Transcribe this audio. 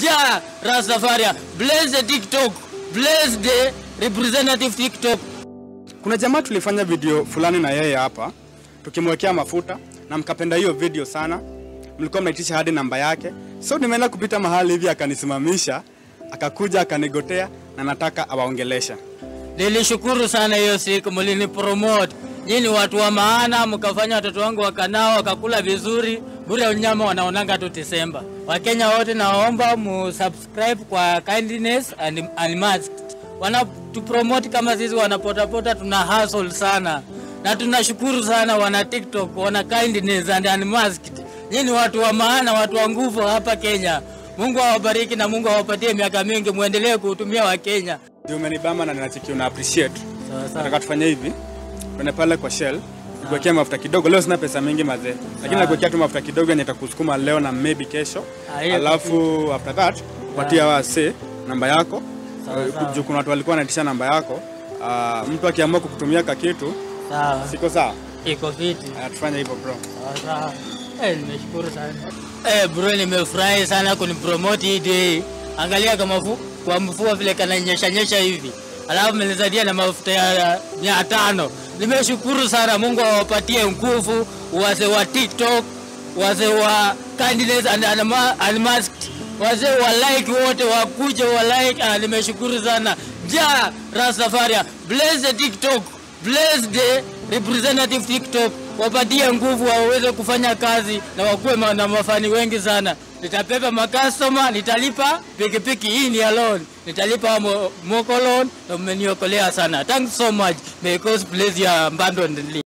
Ja Rastafaria. Bless the TikTok. Bless the representative TikTok. Kuna jamaa tulifanya video fulani na yeye hapa tukimwekea mafuta na mkapenda hiyo video sana, mlikuwa mnaitisha hadi namba yake. So nimeenda kupita mahali hivi akanisimamisha, akakuja akanigotea na nataka awaongelesha. Nilishukuru sana hiyo siku mlini promote. Nyinyi ni watu wa maana, mkafanya watoto wangu wakanao wakakula vizuri. Bure unyama wanaonanga tu Desemba. Wakenya wote naomba mu subscribe kwa Kindness and Unmasked. Wanatupromote kama sisi wanapotapota, tuna hustle sana na tunashukuru sana wana TikTok, wana Kindness and Unmasked. Nyinyi ni watu wa maana, watu wa nguvu hapa Kenya. Mungu awabariki na Mungu awapatie miaka mingi, muendelee kuhutumia Wakenya. Ndio umenibamba na ninachiki una appreciate. Sawa sawa. Nataka tufanye hivi. Twende pale kwa Shell. Nikuwekea mafuta kidogo. Leo sina pesa mingi mazee. Lakini nakuwekea tu mafuta kidogo yenye itakusukuma leo na maybe kesho. Ah, hiyo Alafu after that patia wase namba yako. Sawa, Eh, sawa. juu kuna watu walikuwa wanaitisha namba yako. Ah, mtu akiamua kukutumia kakitu Sawa. siko sawa. Iko fiti. Ah, Tufanye hivyo bro. Sawa sawa. Eh, nimeshukuru sana. Eh, bro nimefurahi sana kunipromote hii day. Angalia kama fu, kwa mvua vile kananyesha nyesha hivi. Alafu menizadia na mafuta ya mia tano. Nimeshukuru sana. Mungu awapatie nguvu wazee wa TikTok, wazee wa Kindness and Unma- Unmasked, wazee wa like wote wakuje wa like. Ah, nimeshukuru sana. Ja Rastafaria, bless the TikTok, bless the representative TikTok, wapatie nguvu waweze kufanya kazi na wakuwe ma- na mafani wengi sana. Nitapepa makastoma, nitalipa pikipiki hii ni alone, nitalipa mo- moko loan na mmeniokolea sana. Thanks so much. May God bless you abundantly.